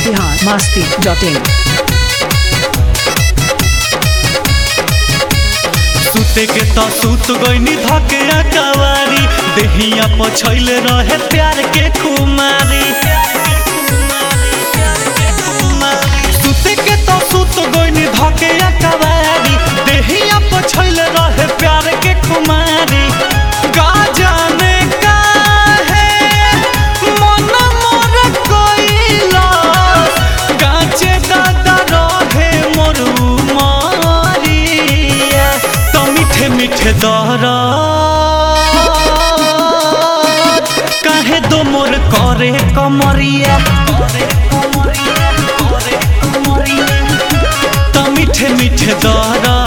Bihar Masti dot in सुते के तो सुत गईनी धके कवारी देहिया पछैल रहे प्यार के खुमारी सुते के तो सुत गईनी धके कवारी देहिया पछैल रहे प्यार के खुमारी का जाने काहे मन मोर कोइला गाचे दादा रहे मोर मारिया तो मीठे मीठे दहरा काहे दो मोर करे कमरिया तो मीठे मीठे दहरा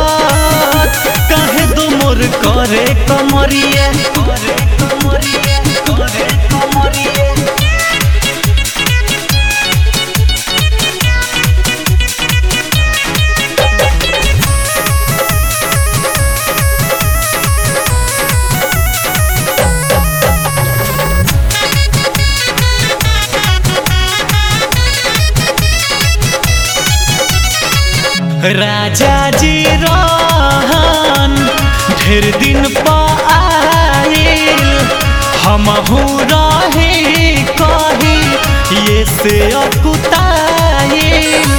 काहे दो मोर करे कमरिया करे कमरिया करे कमरिया राजा जी रहन ढेर दिन पाइल हमहू रही कही ये से अकुताइल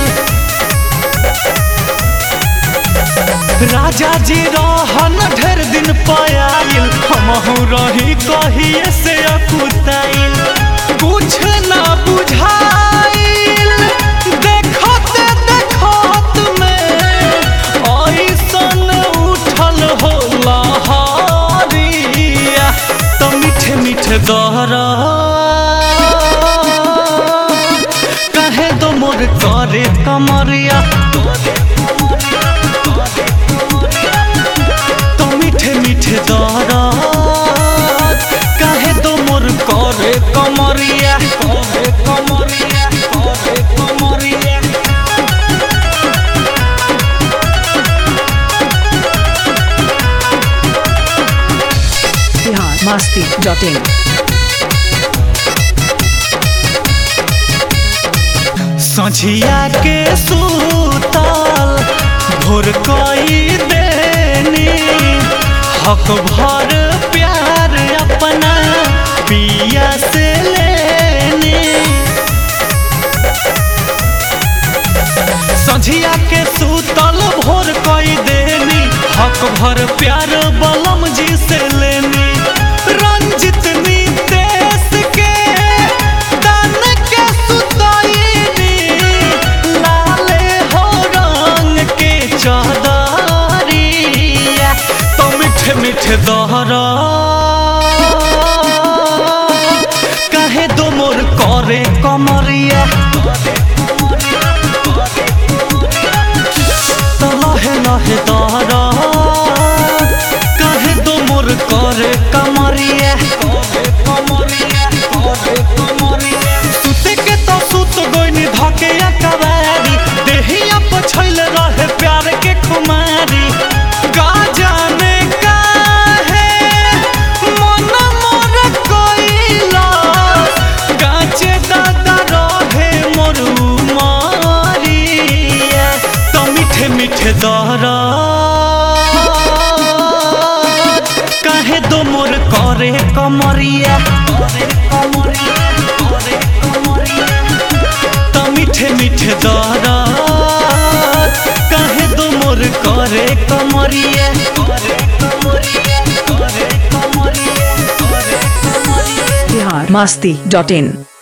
राजा जी रहन ढेर दिन पाइल हमहू रही कही ये से अकुताइल कुछ ना बुझाइल देखत देखत में ऐसन उठल हो लहरिया तो मीठे मीठे दहरा कहे दो मोर करे कमरिया तो मीठे मीठे दहरा कहे दो मोर करे कमरिया करे कमरिया करे कमरिया बिहार मस्ती डॉट इन सझिया के सूतल भोर कई देनी हक भर प्यार अपना पिया से लेनी सझिया के सूतल भोर कई देनी हक भर प्यार बलम जी से लेनी रंजित नितेश के दान के सुतईनी लाले हो रंग के चादरिया तो मीठे मीठे दहरा कहे दो मोर करे कमरिया तो लहे लहे दहरा कहे दो मोर करे कमरिया सुते के तो सुत गईनी धके कवारी देहिया पछैल रहे प्यार के खुमारी का जाने काहे मन मोर कोइला गाचे दादा रहे मोर मारिया तो मीठे मीठे दहरा काहे दो मोर करे कमरिया तो मीठे मीठे दहरा काहे दो मोर करे कमरिया बिहार मस्ती डॉट इन